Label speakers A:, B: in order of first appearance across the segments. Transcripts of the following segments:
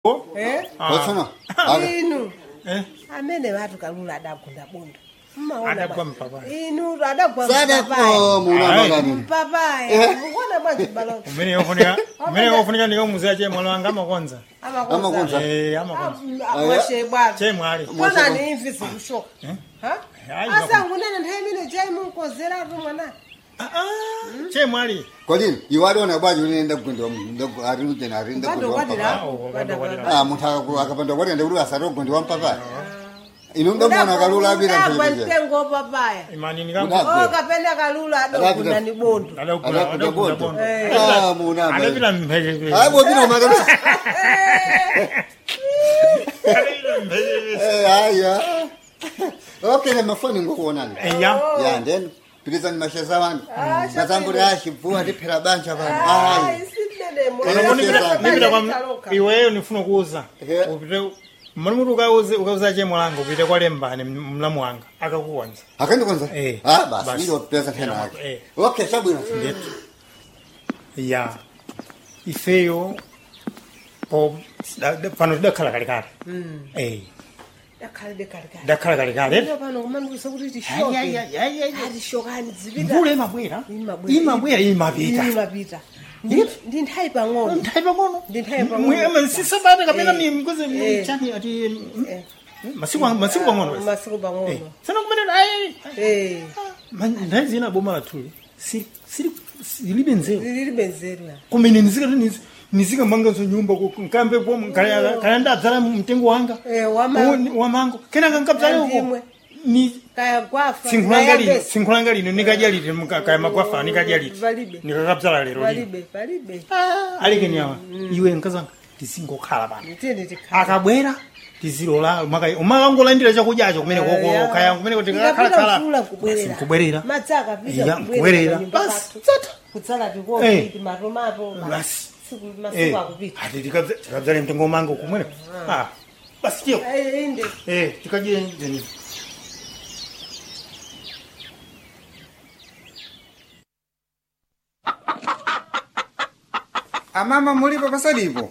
A: Eh?
B: Watsona. Aka.
A: inu
C: Eh?
A: amene vatu kalula adagunda bondo
C: Adagwa mpapayi.
A: inu adagwa
B: Sada ko muna
C: Ayi.
B: magani.
A: mpapayi mukuona bwanji balo
C: umene yofunika umene yofunika ndikamuziya chemwalo wanga amakonza
B: Amakonza.
C: Eh, amakonza
A: mwashe bwana
C: chemwali
A: kona ni imvi zikushoka
C: Ayi,
A: asangunene nthawi imene chai munkozeratu mwana
C: chemwali
B: Kodini, iwali ona bwaji unaenda kugundwa ndogo ari ujena ari nda
A: Bado
B: kugundwa
A: kwadira.
B: mpapa.
C: Awo, bado kwadira.
B: Ah, munthu akaku- akapanda kwati ende kuti asati kugundwa mpapa. Inu ndomona kalula apita
A: udagwa
B: mpelekeze.
A: mtengo papaya
C: imani
B: Udagwa.
C: nikambo
A: oh kapena kalula adagunda ni bondo
C: adakula
B: Adakunda
C: adakula
B: bondo.
C: bondo
B: Ah, muna.
C: adapita mphekepeke
B: Hayi bopita magani.
C: adapita mphekepeke
B: Eh, haya. Okay, le mafoni ngokuonana.
C: eya
B: Ya, then pilizani masheza wangu. Mazamburi ashibvuwa ndiphera banja vanhu. Hayi.
C: nipita kwa iweyo nifuna kuuza
B: Yeah.
C: upite mani muti ukauze ukauza chemwalanga upite kwa lembani mlamu wanga akakukonza
B: Akandikonza?
C: Eh.
B: Ah, basi
C: Basi.
B: ndilo pesa tena
C: Eh.
B: yake. Okay, shabwino.
C: ndetu ya ifeyo po da- da- pano tidakhala kalikale Eh, tidakhala kalikale
A: pano kumandusa kuti
C: Ai, ai, ai, ai, ai.
A: tishokani zipita
C: mvula imabwera
A: Imabwera.
C: imabwera imapita
A: imapita ndi nthawi pang'ono
C: nthawi pang'ono
A: Ndi nthawi pang'ono.
C: Mwe- sisabata kapena
A: Eh.
C: mikuze
A: Eh.
C: chani ati
A: Eh.
C: masiku masiku pang'ono basi.
A: masiku
C: Eh,
A: pang'ono
C: sana kumenera ai
A: Eh,
C: nthawi zina boma lathuli sili sili silibe nzeru
A: lili benzera
C: kumene nizikati nizi nizikamanganso nyumba ku- nkambe po kaya kaya ndadzala mtengo wanga
A: Eh, wama-
C: Uwo- wamango kenaka nkadzale uko
A: Andimwe.
C: ni
A: kaya gwafa
C: sinkhulanga lino
A: kaya
C: sinkhulanga lino nikadya liti muka- kaya magwafa nikadya liti
A: Palibe.
C: nikakabzala lero lino
A: palibe palibe
C: alekeni awa iwe nkazanga tizingokhala pano
A: nditende tikhala
C: akabwera tizilola umakangolandira chakudyacho kumene koko
A: Aya.
C: kaya kumene kuti
A: Ikapita
C: kakhalakhala
A: mvula nkubwerera.
C: nkubwerera
A: madzi akapita
C: Iya,
A: kubwerera
C: nkubwerera.
A: panyumba
C: Basi,
A: pathu.
C: tsata.
A: kutsala
C: Eh.
A: tikopi matomato
C: Basi.
A: Siku- masiku akupita
C: ati tikadzale mtengo mango kumwene Ah, basi tiyo
A: Eh, inde
C: Eh, tikadye njeni
D: amama mulipo pasalipo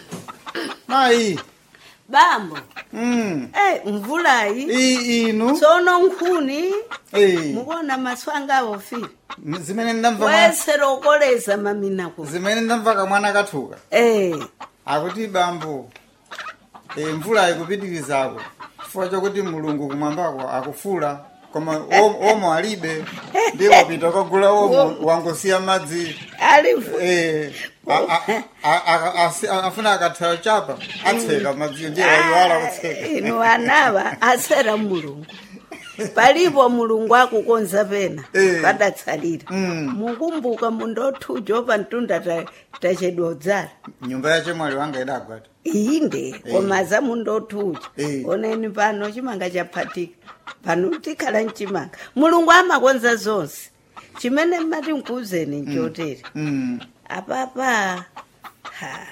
D: mayi
E: bambo
D: mm.
E: eh mvulayi
D: iyi inu
E: tsono nkhuni
D: Eh,
E: mukuona maswanga awofira
D: zimene ndamva mwa-
E: wesera okoleza maminako
D: zimene ndamva kamwana kathuka
E: eh
D: akuti bambo e, mvula ikupitirizako chifukwa chokuti mulungu kumwambako akufula koma om- omo alibe ndi wapita kagula omo wangosiya madzi
E: alifu
D: Eh, a- a- a- a- asi- afuna akathayo chapa atseka madziyo ndiye wayiwala kutseka
E: inu anawa asera mulungu palipo mulungu akukonza pena
D: Eh.
E: padatsalira
D: Mm.
E: mukumbuka mundothuja pa mtunda ta- tachedwa udzala
D: nyumba yache mwali wanga idagwata
E: inde koma za mundothuja
D: Eh.
E: oneni pano chimanga chaphatika pano tikhala mchimanga mulungu amakonza zonse chimene mmati nkuuzeni nchotere
D: Mm.
E: apapa ha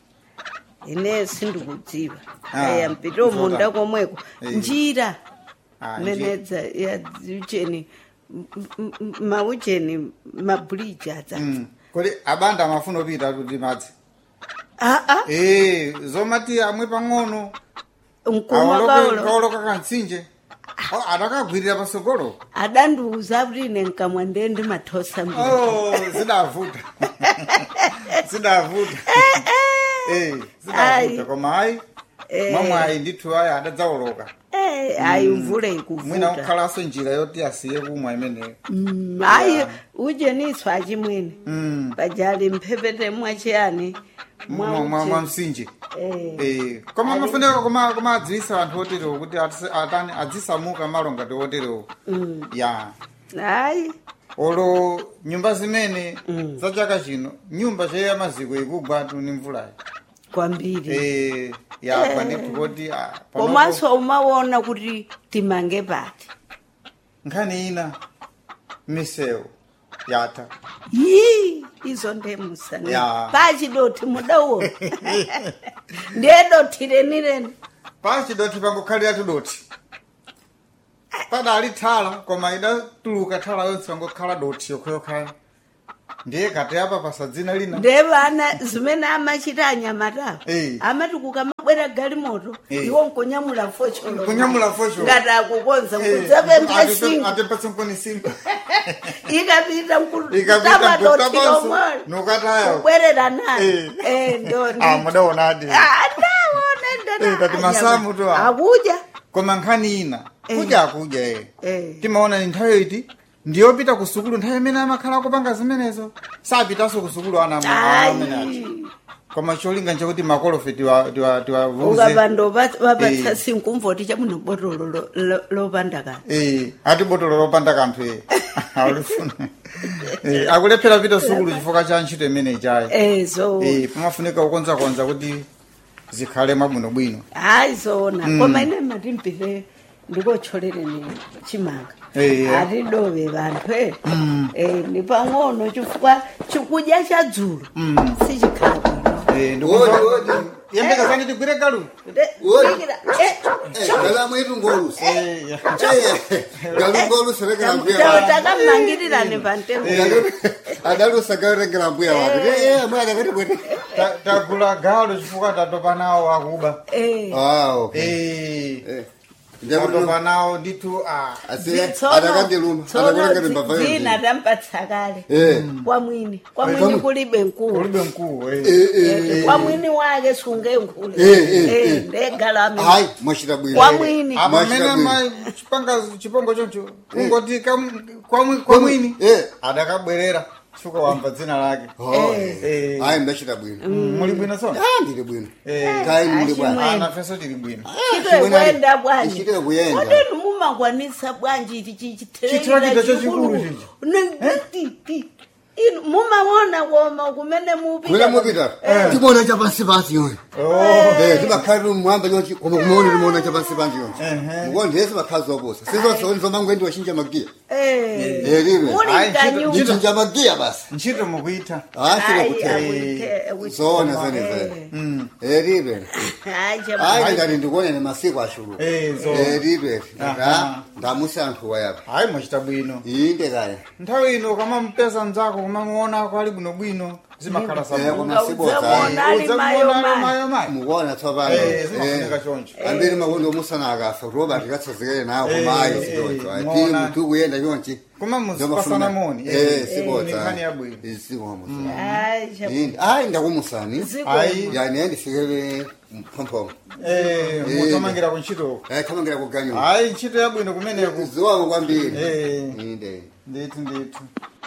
E: ine sindikudziwa
D: Ah,
E: aya mpito
D: kuvuta.
E: munda komweko
D: Eh.
E: njira
D: Ah,
E: nenedza ya ucheni m- m- m- maucheni mabuliji adza
D: Mm. kodi abanda amafuna opita kuti madzi
E: aa
D: Eh, zomati amwe pang'ono
E: mkuma kaulo
D: kaoloka kantsinje Oh, adakagwirira pasogolo
E: adandiuza kuti ine nkamwa ndiye ndimathosa mbiri
D: oh zidavuta zidavuta Eh, zidavuta
E: Ai.
D: koma ayi mamwayi ndithu ayi adadzaoloka
E: Eh, ayi mvula
D: mwina
E: ikuvuta
D: kukhalanso njira yoti asiye kumwa imeneyo
E: Mm, ayi ucheniswa achimwene
D: Mm.
E: pajali mphepete mwachiyani
D: Mwa- mwa mwa
E: mwa
D: msinje
E: Eh.
D: Eh, koma mafuneka koma koma adziwisa anthu oterewo kuti atise- atani adzisamuka malo ngati oterewo ya
E: ayi
D: olo nyumba zimene za chaka chino nyumba cheya maziko ikugwa tu ni mvulayi
E: kwambiri
D: Eh, yagwa ndithu kuti ah, panopo-
E: komanso umaona kuti timange pati
D: nkhani ina misewu yatha
E: yi izo ndemusani
D: Ya.
E: pachidoti mudawo ndiye doti renireni
D: pachidoti pangokhalira tudoti padali thala koma idatuluka thala yonse pangokhala doti yokhayokhayo ndiye kati apa pasadzina lina
E: ndevana zimene amachita anyamatawo
D: Eh.
E: amati kukamabwera galimoto
D: Eh.
E: iwo nkunyamula focholo
D: Kunyamula focholo.
E: ngati akukonza
D: Eh,
E: kudzapempha
D: atipe-
E: singo
D: atipatse nkuni singo
E: ikapita
D: ikapita
E: mkutamatotilo
D: mkutapanso
E: mwana
D: nukatayo
E: kubwerera nayo
D: Eh.
E: Eh, ndo
D: ah mudaonadi Eh, kati masamu tu a.
E: akuja
D: koma nkhani ina kudya akudya e
E: Eh.
D: timaona ni nthawi iti ndiyopita ku sukulu nthawi imene amakhala akupanga zimenezo sapitanso ku sukulu ana amene ati
E: ayi
D: koma cholinga nchakuti makolofe tiwa- tiwa- tiwavuze
E: ukapanda vapatsa
D: Eh.
E: sinkumvoti chamuno botolo lo- lo- lopanda kani
D: Eh, ati botolo lopanda kanthu e alifuna Eh, akulephera pita sukulu chifukwa cha ntchito imene ichayi
E: Eh, so
D: Eh, pamafunika kukonzakonza kuti zikhale mwabwinobwino
E: hayi zona koma ine matimpite ndikotcholereni chimanga
D: Eh, eh.
E: atidove vanthu e Eh, ni pang'ono chifukwa chikudya cha dzulo sichikhala bwino
D: Eh,
B: Odi,
D: ndikumva-
B: odi.
D: yembekazani tigwire galu
E: Nde-
B: Oi.
E: sikira, eh,
B: galama itu ngolusa
D: Eh, ya.
B: galungolusa rekera
E: tawo
B: mbuya
E: takamangilirani pamtengo
B: adalusa garekera mbuya wake mwana kati kwete
D: Ta- tagula galu chifukwa tatopa nawo akuba
E: Eh,
B: ah okay
D: Eh,
B: Eh,
D: tatopa
B: ndakuti
D: nawo ndithu ah.
B: asiye
E: tsono-
B: adakandiluma
E: tsono
B: adakulengera
E: dzi-
B: mbava
E: dzina tampatsa kale
B: eh
E: kwa mwini kwa
B: Eh,
E: mwini
B: kwa-
E: kulibe nkulu
D: ulibe mkuu eh.
B: eh eh
E: Eh, kwa mwini wake sunge nkulu
B: Eh, eh, eh.
E: ndegalami
B: hayi mwashita bwino
E: Kwa mwini.
D: apa
B: Mwashita
D: mene
B: bwino.
D: ma chipanga chipongo choncho ungoti kam- kwa mwi- kwa mwini
B: eh
D: adakabwerera chifukwa wamva dzina lake
B: oh
D: Eh.
B: hayi ndachita bwino
D: muli bwino so
B: ah ndili bwino
D: Eh.
B: kai muli bwana
E: Achimwe.
D: ana feso tili bwino
E: chito ikwenda bwanji
B: ichitire kuyenda
E: kodeni mumakwanisa bwanji ichi
D: Chitrakita chachikulu chichi.
E: inu mumaona koma kumene
B: Mwina mupita timona chapansi pansi yonse Eh, timakhalira umwamba yonse koma kumaona timona chapansi pansi yonse mukonde yese makhazi waposa sizonsoni zomangwendi wachinja magiya Eh, libe.
E: muli
D: Ayi,
E: mkanyu
D: chito-
B: ndichinja magiya basi
D: ntchito mukuita
B: asile zona zone zene eribe hayi ngati ndikuonene masiku ashulu
D: Eh, zo.
B: eribe
D: Aha.
B: ndamusankhuwa yapa
D: hayi mwachita bwino
B: inde kaya
D: nthawi ino kamampeza mdzako kumamuonako ali bwinobwino zimakhala
B: Eh,
D: sabwino
B: koma sibodza
E: Uzamuona. ali mayo mayo.
D: mayomayo
B: mukuona tsopano
D: Eh, zimafunika choncho
B: ambiri makondo omusana akafa kuroba tikatsazikele nawo
D: Eh,
B: kumayi
D: eh,
B: sibodzo
D: eh,
B: ati
D: muona.
B: mutu kuyenda chonchi
D: koma muzipasana moni
B: eh
D: ni
B: sibodza
D: nkhani yabwino
B: isikomo
E: Ayi,
B: hayi ndakumusani
D: ayi
B: yani endifikele mphomphomo
D: eh, mutamangira kuntchito
B: eh thamangira kuganyula
D: hayi ntchito yabwino kumeneku
B: ziwako kwambiri
D: Eh.
B: inde
D: ndithu ndithu